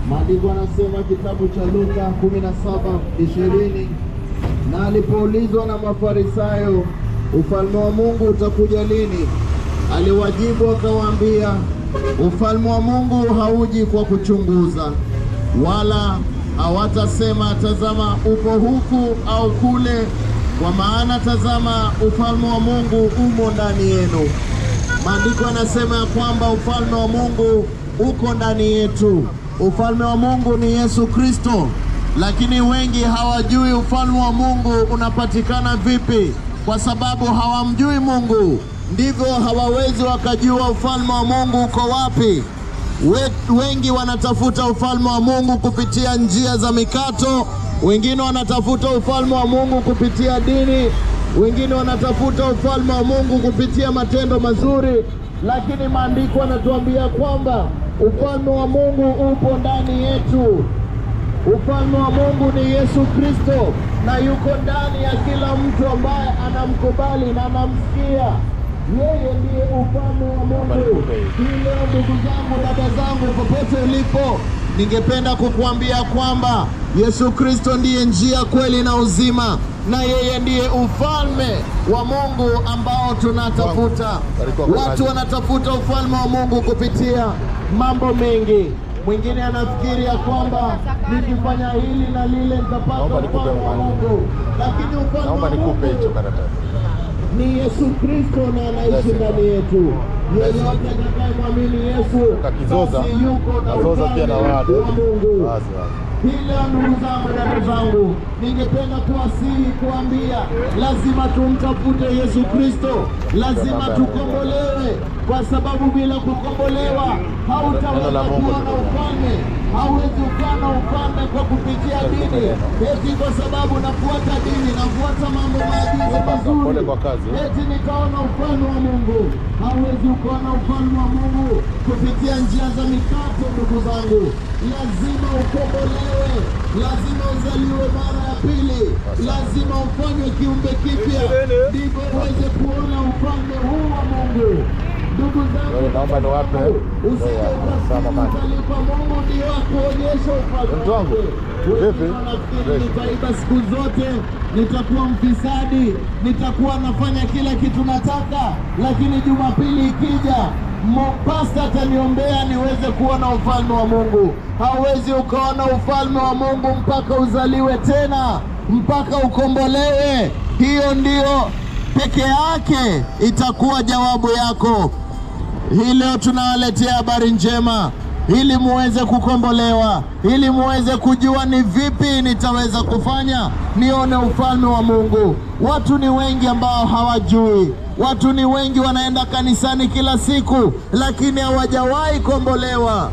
Maandiko anasema kitabu cha Luka 17:20, na alipoulizwa na Mafarisayo, ufalme wa Mungu utakuja lini? Aliwajibu akawaambia, ufalme wa Mungu hauji kwa kuchunguza, wala hawatasema tazama, upo huku au kule, kwa maana tazama, ufalme wa Mungu umo ndani yenu. Maandiko yanasema ya kwamba ufalme wa Mungu uko ndani yetu. Ufalme wa Mungu ni Yesu Kristo, lakini wengi hawajui ufalme wa Mungu unapatikana vipi, kwa sababu hawamjui Mungu, ndivyo hawawezi wakajua ufalme wa Mungu uko wapi. We- Wengi wanatafuta ufalme wa Mungu kupitia njia za mikato, wengine wanatafuta ufalme wa Mungu kupitia dini, wengine wanatafuta ufalme wa Mungu kupitia matendo mazuri, lakini maandiko yanatuambia kwamba ufalme wa Mungu upo ndani yetu. Ufalme wa Mungu ni Yesu Kristo na yuko ndani ya kila mtu ambaye anamkubali na anamsikia. Yeye ndiye ufalme wa Mungu. Hii leo, ndugu zangu, dada zangu, popote ulipo, ningependa kukuambia kwamba Yesu Kristo ndiye njia, kweli na uzima, na yeye ndiye ufalme wa Mungu ambao tunatafuta. Watu wanatafuta ufalme wa Mungu kupitia mambo mengi. Mwingine anafikiri ya kwamba nikifanya hili na lile nitapata Naomba nikupe ufalme wa mfano. Mungu, lakini ufalme Naomba wa nikupe hicho Mungu karatasi. ni Yesu Kristo na anaishi ndani yetu. Yeyote atakayemwamini Yesu Kakizoza, basi yuko na kazoza pia na ufalme wale. wa Mungu. Wazi wazi. Hii leo ndugu zangu, dada zangu, ningependa kuwasihi kuambia, lazima tumtafute Yesu Kristo, lazima tukombolewe, kwa sababu bila kukombolewa hautaweza Neno la Mungu kuona liko. ufalme. Hauwezi ukaona ufalme kwa kupitia dini, eti kwa sababu nafuata dini, nafuata mambo maagizo mazuri, Pole kwa kazi. eti nikaona ufalme wa Mungu. Hauwezi ukaona ufalme wa Mungu kupitia njia za mikato, ndugu zangu. Lazima ukombolewe, lazima uzaliwe mara ya pili, lazima ufanywe kiumbe kipya, ndivyo uweze kuona ufalme huu wa Mungu. Ndugu zangu, Wewe naomba niwape. usije Wewe, sawa, mama. ukasali kwa Mungu ndio akuonyesha ufalme Mtu wangu, wake. vipi? Wengine wanafikiri Fresh. nitaiba siku zote, nitakuwa mfisadi, nitakuwa nafanya kila kitu nataka, lakini Jumapili ikija mo- pasta ataniombea niweze kuona ufalme wa Mungu. Hauwezi ukaona ufalme wa Mungu mpaka uzaliwe tena, mpaka ukombolewe. Hiyo ndiyo peke yake itakuwa jawabu yako. Hii leo tunawaletea habari njema ili muweze kukombolewa, ili muweze kujua ni vipi nitaweza kufanya nione ufalme wa Mungu. Watu ni wengi ambao hawajui, watu ni wengi wanaenda kanisani kila siku, lakini hawajawahi kombolewa.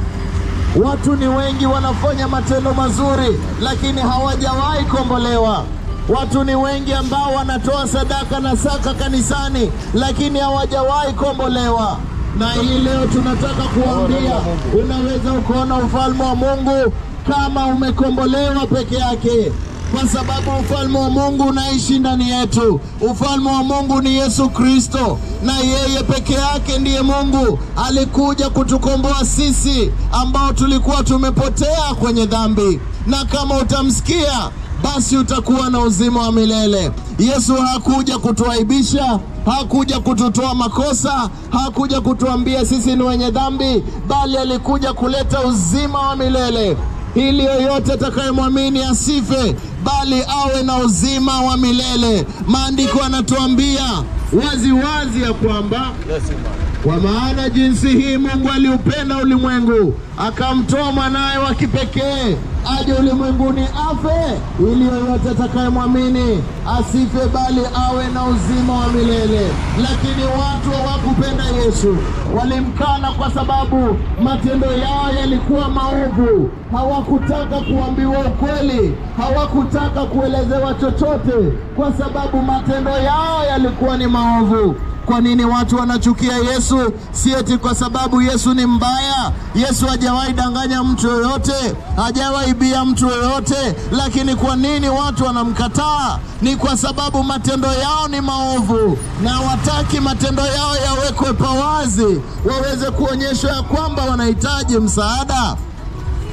Watu ni wengi wanafanya matendo mazuri, lakini hawajawahi kombolewa. Watu ni wengi ambao wanatoa sadaka na saka kanisani, lakini hawajawahi kombolewa. Na hii leo tunataka kuambia, unaweza ukaona ufalme wa Mungu kama umekombolewa peke yake kwa sababu ufalme wa Mungu unaishi ndani yetu. Ufalme wa Mungu ni Yesu Kristo, na yeye peke yake ndiye Mungu. Alikuja kutukomboa sisi ambao tulikuwa tumepotea kwenye dhambi, na kama utamsikia basi utakuwa na uzima wa milele. Yesu hakuja kutuaibisha, hakuja kututoa makosa, hakuja kutuambia sisi ni wenye dhambi, bali alikuja kuleta uzima wa milele ili yoyote atakayemwamini asife bali awe na uzima wa milele. Maandiko yanatuambia wazi wazi ya kwamba Yes, man. kwa maana jinsi hii Mungu aliupenda ulimwengu akamtoa mwanaye wa kipekee aje ulimwenguni afe, ili yoyote atakayemwamini asife, bali awe na uzima wa milele. Lakini watu hawakupenda Yesu, walimkana kwa sababu matendo yao yalikuwa maovu. Hawakutaka kuambiwa ukweli, hawakutaka kuelezewa chochote, kwa sababu matendo yao yalikuwa ni maovu. Kwa nini watu wanachukia Yesu? Si eti kwa sababu Yesu ni mbaya. Yesu hajawahi danganya mtu yoyote, hajawahi ibia mtu yoyote, lakini kwa nini watu wanamkataa? Ni kwa sababu matendo yao ni maovu, na hawataki matendo yao yawekwe pawazi, waweze kuonyeshwa ya kwamba wanahitaji msaada.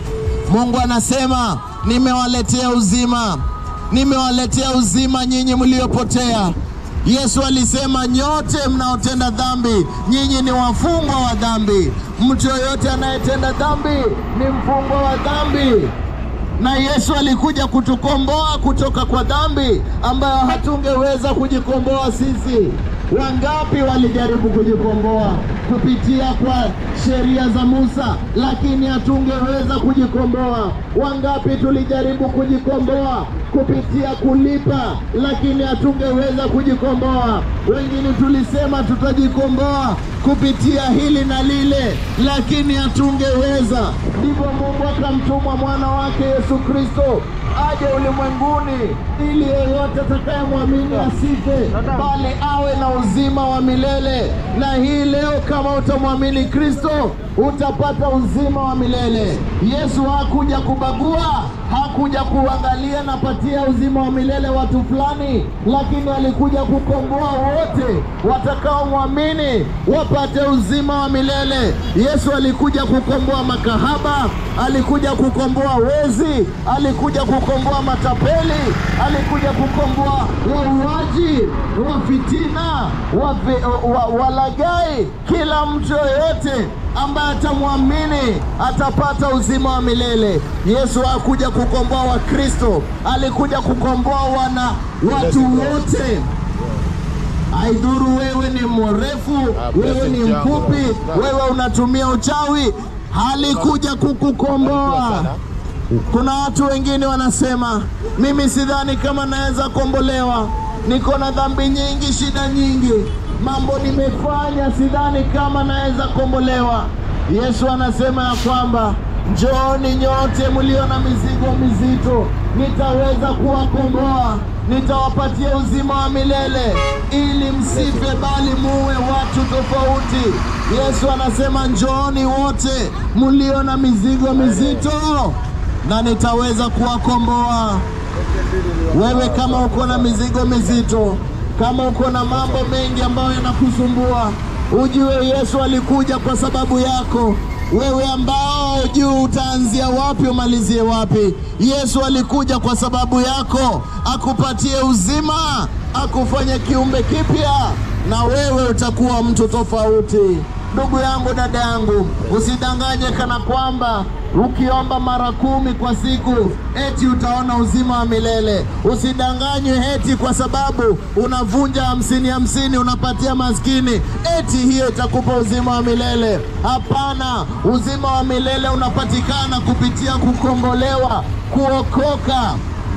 Mungu anasema nimewaletea uzima, nimewaletea uzima nyinyi mliopotea. Yesu alisema nyote mnaotenda dhambi, nyinyi ni wafungwa wa dhambi. Mtu yoyote anayetenda dhambi ni mfungwa wa dhambi na Yesu alikuja kutukomboa kutoka kwa dhambi ambayo hatungeweza kujikomboa sisi. Wangapi walijaribu kujikomboa kupitia kwa sheria za Musa, lakini hatungeweza kujikomboa. Wangapi tulijaribu kujikomboa kupitia kulipa, lakini hatungeweza kujikomboa. Wengine tulisema tutajikomboa kupitia hili na lile, lakini hatungeweza. Ndivyo Mungu akamtuma mwana wake Yesu Kristo aje ulimwenguni ili yeyote atakayemwamini asife, bali awe na uzima wa milele. Na hii leo, kama utamwamini Kristo, utapata uzima wa milele. Yesu hakuja kubagua, hakuja kuangalia napatia uzima wa milele watu fulani, lakini alikuja kukomboa wote watakaomwamini wapate uzima wa milele. Yesu alikuja kukomboa makahaba, alikuja kukomboa wezi, alikuja kukomboa matapeli, alikuja kukomboa wauaji, wa fitina, wa, wa, walagai. Kila mtu yoyote ambaye atamwamini atapata uzima wa milele. Yesu hakuja kukomboa Wakristo, alikuja kukomboa wana watu wote. Haidhuru wewe ni mrefu, wewe ni mfupi, wewe unatumia uchawi, halikuja kukukomboa. Kuna watu wengine wanasema, mimi sidhani kama naweza kombolewa, niko na dhambi nyingi, shida nyingi, mambo nimefanya, sidhani kama naweza kombolewa. Yesu anasema ya kwamba njooni nyote mlio na mizigo mizito, nitaweza kuwakomboa, nitawapatia uzima wa milele, ili msife, bali muwe watu tofauti. Yesu anasema njooni wote mlio na mizigo mizito, na nitaweza kuwakomboa. Wewe kama uko na mizigo mizito, kama uko na mambo mengi ambayo yanakusumbua, ujue Yesu alikuja kwa sababu yako. Wewe ambao juu utaanzia wapi umalizie wapi, Yesu alikuja kwa sababu yako, akupatie uzima, akufanye kiumbe kipya, na wewe utakuwa mtu tofauti. Ndugu yangu, dada yangu, usidanganye kana kwamba ukiomba mara kumi kwa siku eti utaona uzima wa milele. Usidanganywe eti kwa sababu unavunja hamsini hamsini unapatia maskini eti hiyo itakupa uzima wa milele. Hapana, uzima wa milele unapatikana kupitia kukombolewa, kuokoka.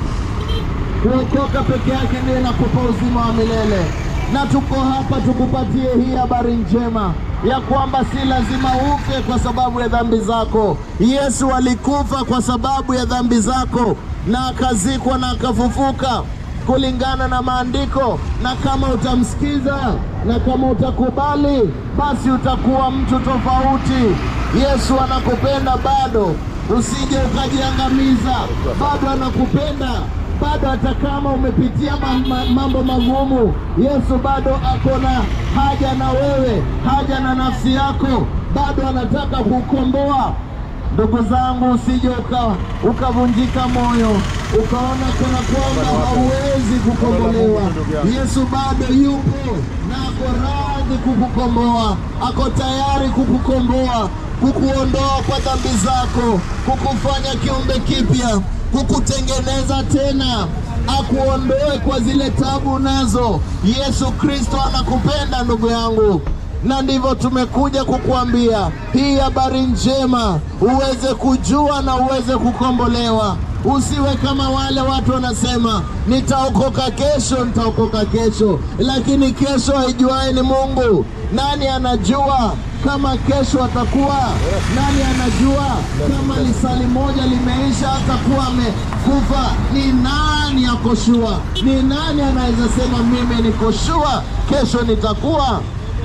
Kuokoka peke yake ndiyo inakupa uzima wa milele, na tuko hapa tukupatie hii habari njema ya kwamba si lazima ufe kwa sababu ya dhambi zako. Yesu alikufa kwa sababu ya dhambi zako na akazikwa na akafufuka kulingana na maandiko, na kama utamsikiza na kama utakubali, basi utakuwa mtu tofauti. Yesu anakupenda bado, usije ukajiangamiza, bado anakupenda bado hata kama umepitia mambo magumu, Yesu bado ako na haja na wewe, haja na nafsi yako, bado anataka kukomboa. Ndugu zangu, usije ukavunjika moyo ukaona kana kwamba hauwezi kukombolewa. Yesu bado yupo na ako radhi kukukomboa, ako tayari kukukomboa, kukuondoa kwa dhambi zako, kukufanya kiumbe kipya kukutengeneza tena, akuondoe kwa zile tabu nazo. Yesu Kristo anakupenda ndugu yangu, na ndivyo tumekuja kukuambia hii habari njema, uweze kujua na uweze kukombolewa. Usiwe kama wale watu wanasema nitaokoka kesho, nitaokoka kesho, lakini kesho haijuae ni Mungu. Nani anajua kama kesho atakuwa? Nani anajua kama lisali moja limeisha atakuwa amekufa? Ni nani akoshua? Ni nani anaweza sema mimi nikoshua kesho nitakuwa?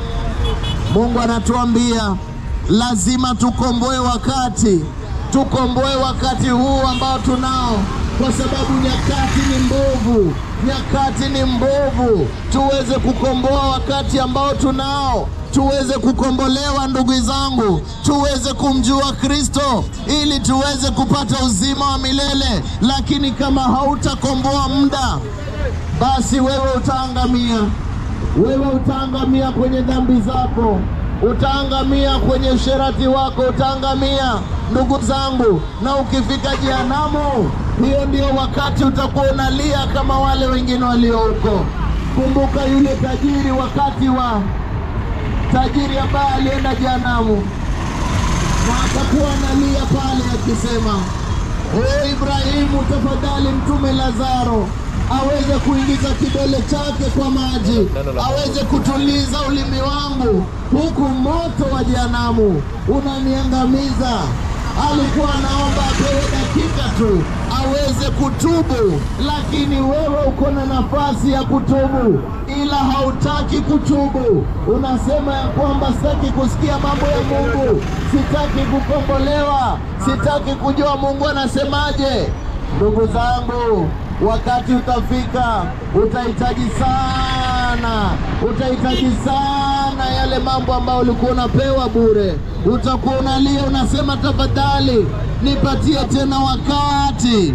Mungu anatuambia lazima tukomboe wakati, tukomboe wakati huu ambao tunao, kwa sababu nyakati ni mbovu, nyakati ni mbovu. Tuweze kukomboa wakati ambao tunao, tuweze kukombolewa ndugu zangu, tuweze kumjua Kristo ili tuweze kupata uzima wa milele. Lakini kama hautakomboa muda, basi wewe utaangamia, wewe utaangamia kwenye dhambi zako, utaangamia kwenye usherati wako, utaangamia ndugu zangu. Na ukifika jehanamu, hiyo ndio wakati utakuwa unalia kama wale wengine walio huko. Kumbuka yule tajiri, wakati wa tajiri ambaye alienda jehanamu, na akakuwa analia pale akisema, o Ibrahimu, tafadhali mtume Lazaro aweze kuingiza kidole chake kwa maji, aweze kutuliza ulimi wangu, huku moto wa jehanamu unaniangamiza. Alikuwa anaomba apewe dakika tu aweze kutubu, lakini wewe uko na nafasi ya kutubu, ila hautaki kutubu. Unasema ya kwamba sitaki kusikia mambo ya Mungu, sitaki kukombolewa, sitaki kujua Mungu anasemaje. Ndugu zangu, wakati utafika, utahitaji sana, utahitaji sana yale mambo ambayo ulikuwa unapewa bure. Utakuwa unalia, unasema tafadhali nipatie tena wakati.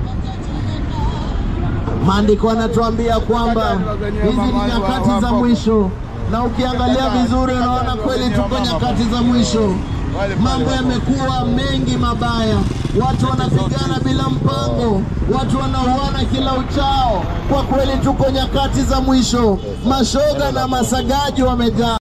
Maandiko yanatuambia kwamba hizi ni nyakati za mwisho, na ukiangalia vizuri, unaona kweli tuko nyakati za mwisho. Mambo yamekuwa mengi mabaya, watu wanapigana bila mpango, watu wanauana kila uchao. Kwa kweli tuko nyakati za mwisho, mashoga na masagaji wamejaa.